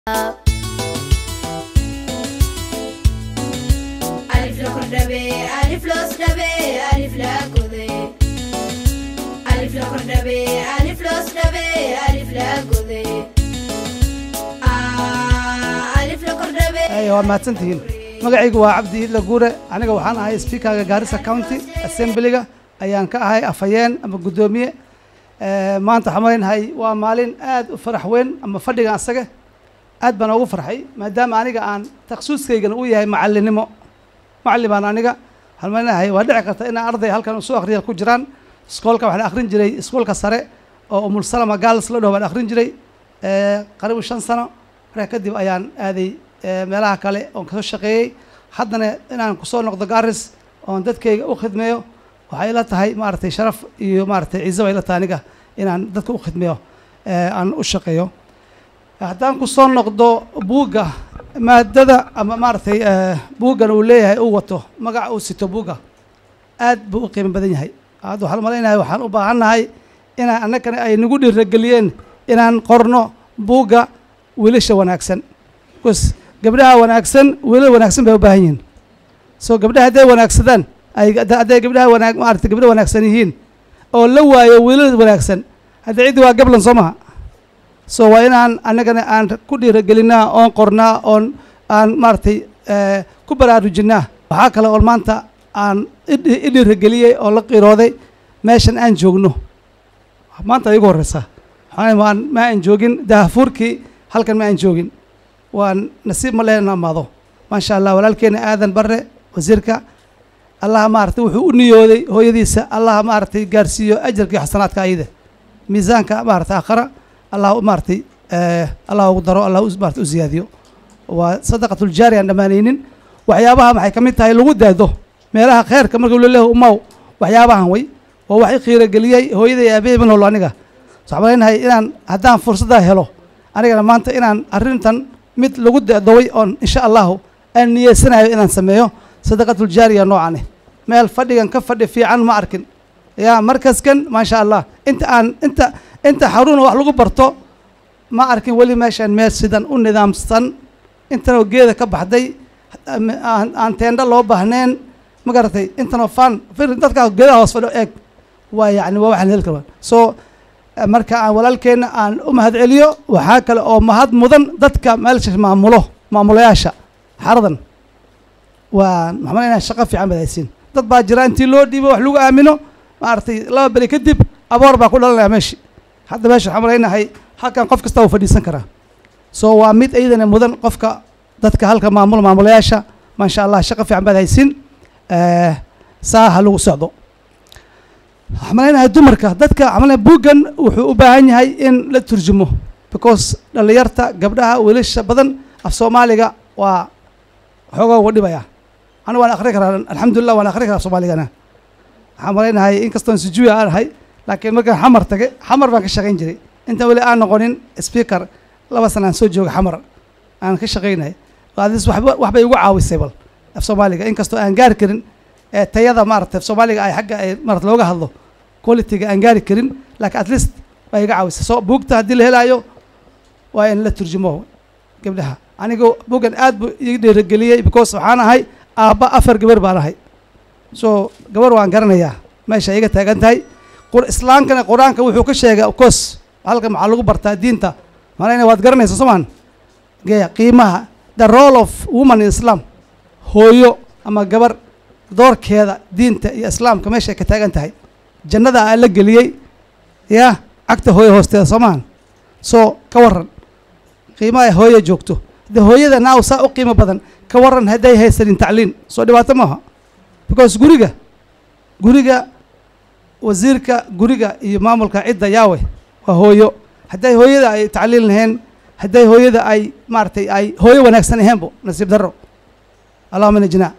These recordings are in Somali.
ألف لو كردبي ألف لو سدبي ألف لا كذي ألف لو كردبي ألف لو سدبي ألف لا كذي آه ألف لو كردبي Ay, waa mahadsantihiin magacaygu waa cabdi idla guure aniga waxaan ahay speakerga gaarisa county assemblyga ayaan ka ahay afhayeen ama guddoomiye Eh, maanta waxaan malaynahay waa maalin aad u farax weyn ama fadhigan asaga aad baan ugu farxay maadaama aniga aan takhasuuskaygana uu yahay macallinimo macallin baan aniga waxaan malaynahay waa dhici karta inaan arday halkan usoo akhriya ku jiraan iskoolka waxaan akhrin jiray iskoolka sare oo umul salama girls la dhaho baan akhrin jiray Eh, qaribu shan sano markaa kadib ayaan aaday eh, meelaha kale oon kasoo shaqeeyey haddana inaan kusoo noqdo garis oon dadkayga u khidmeeyo waxay ila tahay maaragtay sharaf iyo maaragtay ciise bay ila tahay aniga inaan dadka u khidmeeyo eh, aan u shaqeeyo haddaan kusoo noqdo buugga maadada ama maaragtay eh, buuggan uu leeyahay uu wato magaca uu sito buugga aad buu u qiimo badan yahay hadda waxaan malaynahay waxaan u baahannahay inaan annagana ay nagu dhiirageliyeen inaan qorno buugga wiilasha wanaagsan bcause gabdhaha wanaagsan wiilal wanaagsan bay u baahan yihiin so gabdhaha hadday wanaagsadaan ay hadday gabdhaha wanaag maaragtay gabdho wanaagsan yihiin oo la waayo wiilal wanaagsan hadda ciddi waa gablan soo maha so waa inaan annagana aan ku dhiiragelinaa oon qornaa oon aan maaragtay eh, ku baraarujinaa waxaa kale oo maanta aan idhi- i dhiirageliyey oo la qirooday meeshan aan joogno maanta igu horeysa waxaan waan ma aan joogin daahfuurkii halkan ma aan joogin waan nasiib ma lehna amaado maasha allah walaalkeena aadan barre wasiirka allah maaragtay wuxuu u niyooday hooyadiisa allah maaragtay gaarsiiyo ajarkii xasanaadka ayada miisaanka maaragtay aakhara allah u maaragtay eh, allah ugu daro allah u- maaragtay u ziyaadiyo waa sadaqatuljaari aan dhammaanaynin waxyaabaha maxay ka mid tahay lagu daado meelaha kheerka marka laleeyahay umaw waxyaabahan way waa wax i qiirageliyey hooyaday aabahey ma noolo aniga so waxaan malaynahay inaan haddaan fursaddaa helo anigana maanta inaan arrintan mid lagu dadoway oon insha allahu aan niyeysanayo inaan sameeyo sadaqatuljaariya noocan eh meel fadhigan ka fadhi fiican ma arkin yaa markaskan maasha allah inta aan inta inta xaruna wax lagu barto ma arkin weli meeshaan meel sidan u nidaamsan intanoo geeda ka baxday aan aan teendho loo baahneen ma garatay intanoo fan fir dadkaa geedaha hoos fadho eeg waa yacni waa waxaan heli karaa so eh, marka aan walaalkeenna aan u mahad celiyo waxaa kale oo mahad mudan dadka meelsha maamulo maamulayaasha xaradan waa maxaa malaynaha shaqo fiican baad haysiin dad baa jira intii loo dhiibo wax lagu aamino maaragtay laba beri kadib aboor baa ku dhalanaya meeshi hadda meesha waxaan malaynahay halkan qof kasta uu fadhiisan karaa so waa mid iyadana mudan qofka dadka halka maamul maamulayaasha maasha allah shaqo fiican baad haysiin Eh, saa ha lagu socdo waxaan malaynahay dumarka dadka waxaan malaynahay buuggan wuxuu u baahan yahay in la turjumo because dhallinyarta gabdhaha wiilasha badan af soomaaliga waa xoogaa uga dhibaya aniga waan akhri karaa alxamdulilah waan akhri karaa af soomaaligana waxaan malaynahay inkastoon sujuuya aan ahay laakiin markaan xamar tage xamar baan ka shaqayn jiray intaan weli aan noqonin speaker laba sana aan soo jooga xamar aan ka shaqaynay adis waxba waxbay igu caawisay bal af soomaaliga inkastoo aan gaari karin ee tayada maaragtay af soomaaliga ay xagga ay maarata looga hadlo qualityga aan gaari karin laakiin at least baa iga caawisay so buugta haddii la helaayo waa in la turjumo gabdhaha anigu buuggan aad buu ii dhiirageliyey because waxaan ahay aabba afar gabar baan ahay so gabar waan garanayaa meesha iga taagan tahay qur islaamkana qur-aanka wuxuu ka sheegay of course halkan maxaa lagu bartaa diinta malayna waad garanaysa somaan geya qiimaha the role of woman in islam hooyo ama gabar doorkeeda diinta iyo islaamka meeshay ka taagan tahay jannada aa la geliyey yaa cagta hooyo hoosteeda soomaan so ka waran qiimaha ay hooyo joogto de hooyada naaw saa u qiimo badan ka waran hadday haysanin tacliin soo dhibaato maaha because guriga guriga wasiirka guriga iyo maamulka cidda yaawe waa hooyo hadday hooyada ay tacliin lahayn hadday hooyada ay maaragtay ay hooyo wanaagsan ahaynbo nasiib darro allahuma najnaa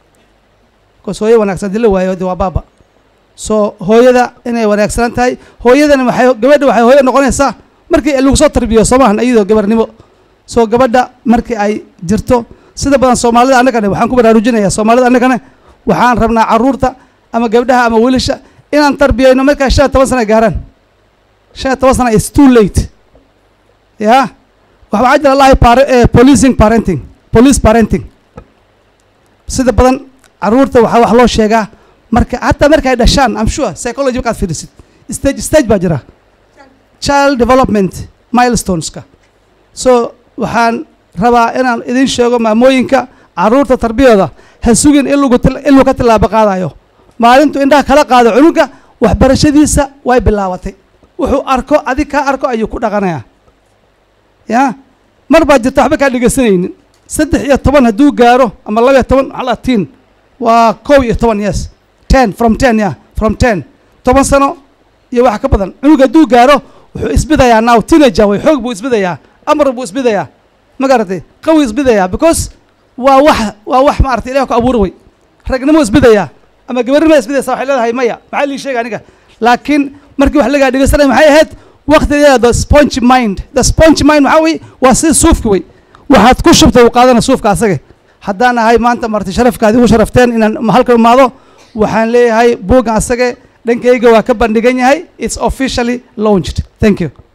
because hooyo wanaagsan hadii la waayo de waa baaba so hooyada inay wanaagsanaan tahay hooyadana waxay gabadha waxay hooyo noqonaysaa markii lagu soo tarbiyo soomahan iyadoo gabarnimo so gabadha markii ay jirto sida badan soomaalida annagana waxaan ku baraarujinayaa soomaalida annagana waxaan rabnaa carruurta ama gabdhaha ama wiilasha inaan tarbiyayno markaa shan iyo toban sana gaaraan shan iyo toban sana is too late ya waxa waxaa jira lahay par- eh, policing parenting police parenting sida badan caruurta waxaa wax loo sheegaa marka hataa markay dhashaan am sure psychology markaad fiirisid stage stage baa jira child development milestoneska so waxaan rabaa inaan idin sheego maamooyinka caruurta tarbiyada ha sugin in lagu til- in lagu ka tilaabo qaadayo maalintu indhaha kala qaado cunuga waxbarashadiisa way bilaabatay wuxuu arko adig kaa arko ayuu ku dhaqanayaa ya mar baa jirta waxba kaa dhegeysanaynin saddex iyo toban hadduu gaaro ama laba iyo toban maxaa la tiin waa kow iyo toban yes ten from ten ya from ten toban sano iyo wax ka badan cunug hadduu gaaro wuxuu isbidayaa now teenager way xoog buu isbidayaa amar buu isbidayaa ma garatay qawi isbidayaa because waa wax waa wax maaragtay ilaah ku abuuri way ragnimo isbidayaa ama gabarnimo isbidaysa waxay leedahay maya maxaa lii sheega aniga laakiin markii wax lagaa dhegeysanaya maxay ahayd waqtigeeda the sponge mind the sponge mind waxaa wey waa sida suufka wey waxaad ku shubtay uu qaadana suufka asage haddaan ahay maanta marti sharafkaad igu sharafteen inaan halkan imaado waxaan leeyahay buuggan asage dhankayga waa ka bandhigan yahay it's officially launched thank you